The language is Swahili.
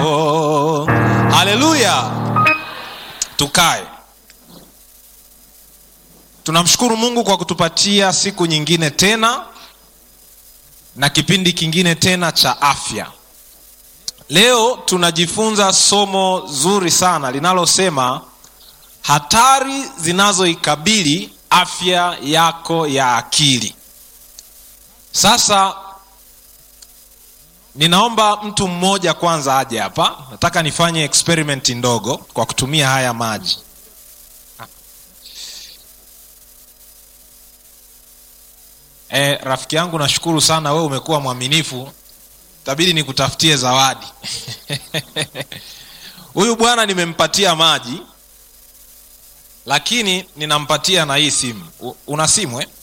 oh. haleluya tukae tunamshukuru mungu kwa kutupatia siku nyingine tena na kipindi kingine tena cha afya leo tunajifunza somo zuri sana linalosema hatari zinazoikabili afya yako ya akili sasa ninaomba mtu mmoja kwanza aje hapa nataka nifanye experiment ndogo kwa kutumia haya maji e, rafiki yangu nashukuru sana wewe umekuwa mwaminifu tabidi nikutafutie zawadi huyu bwana nimempatia maji lakini ninampatia na hii simu U- una simu eh?